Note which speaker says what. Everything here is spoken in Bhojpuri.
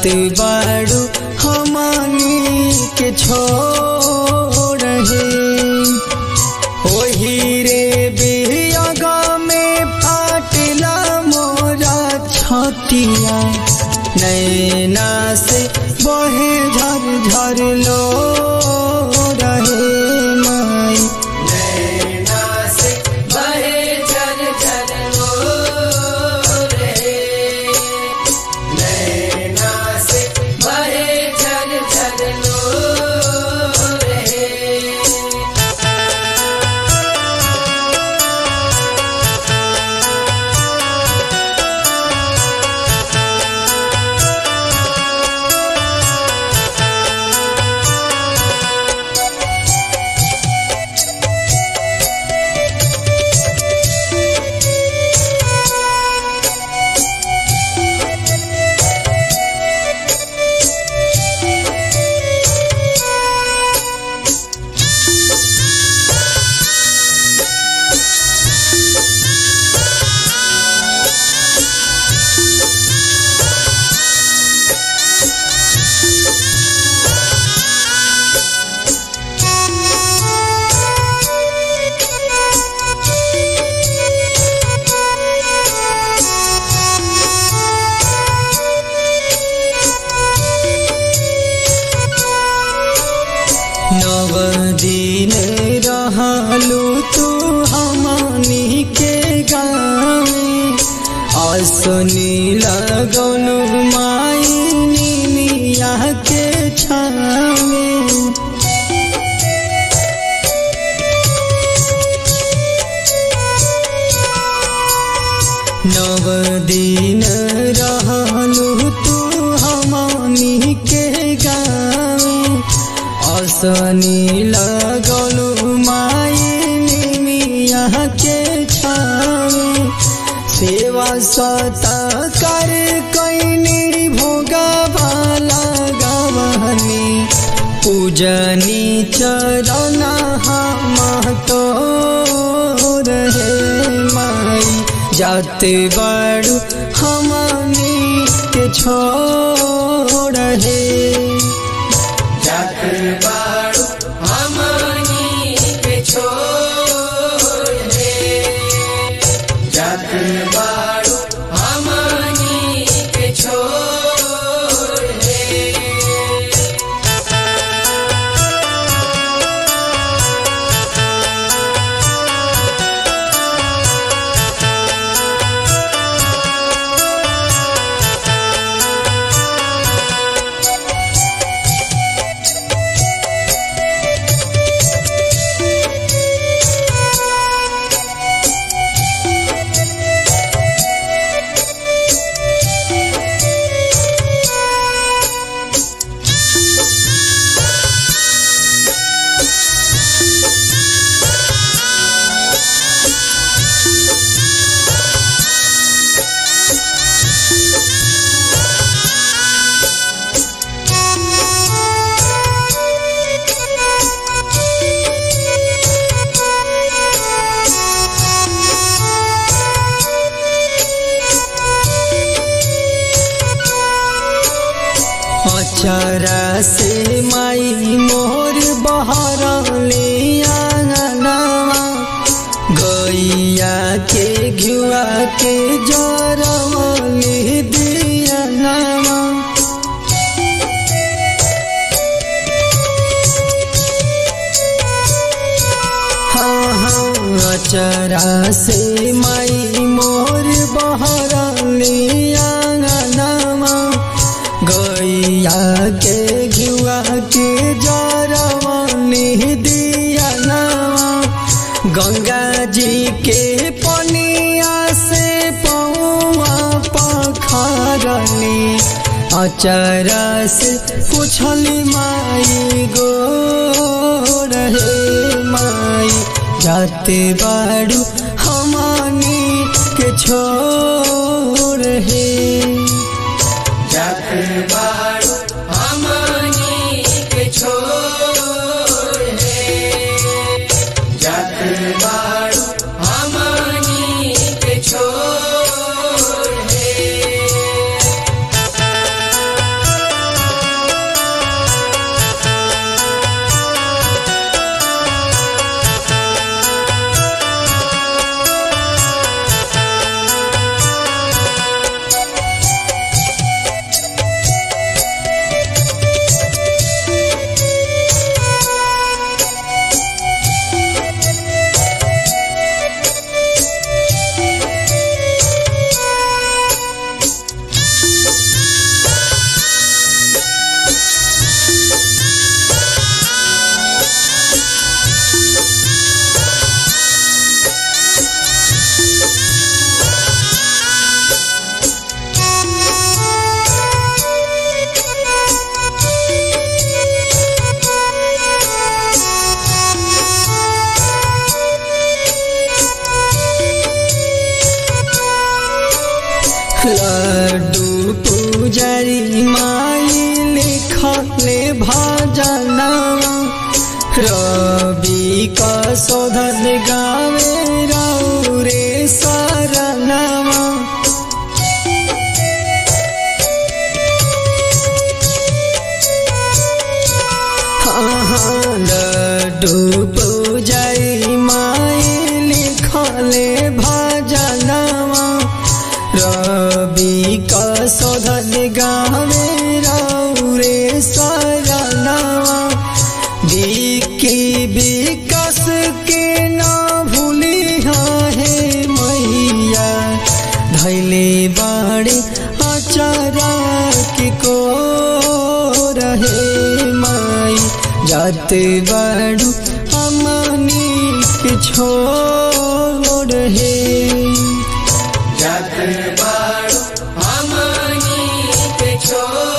Speaker 1: जाते बाड़ू हमानी के छोड़ हे ओही रे बिहगा में फाटला मोरा छतिया नैना से बहे झर झर लो रहे माई
Speaker 2: नैना से बहे झर झर लो रे नैना से बहे झर झर लो रे
Speaker 1: नव दिन रहलू तू हमनी के गाँव असनी लगलू माई निमिया के छावे नव दिन रहलू तू हमनी के गाँव असनी लगलू माई निमिया के छावे सेवा सता कर कैनी भोगा भाला गवहनी पूजनी चरण हम तो रहे माई जाते बड़ू हमनी के छोड़ हे
Speaker 2: जात बाड़ू हमनी के छोड़ दे जात बाड़ू हमनी के छोड़ दे
Speaker 1: अचरा से माई मोर बहरले आंगनवा गैया के घुआ के जरवले दियनवा हाँ हाँ अचरा से माई मोर बहरले आंगनवा गैया के घुआ के जरवनी दिया गंगा जी के पनिया से पौआ पखरनी अचरा से पूछली माई गो रहे माई जाते बाड़ू हमनी के छोड़ हे
Speaker 2: जात बाड़ू हमनी के छोड़ दे जात बाड़ू हमनी के छोड़ दे
Speaker 1: पुजारी माई लिखले भजनवा रवि का शोधन गावे रौरे शरणवा लड्डू पूजाई माई लिखले भजनवा रवि का शोधन गावे रौरे शरणवा विकी विकास के ना भूली है मैया धैले बाड़ी अचारा के को रहे माई जाते बाड़ू अमनी के छोड़ है
Speaker 2: जत बाड़ू हमनी के छोड़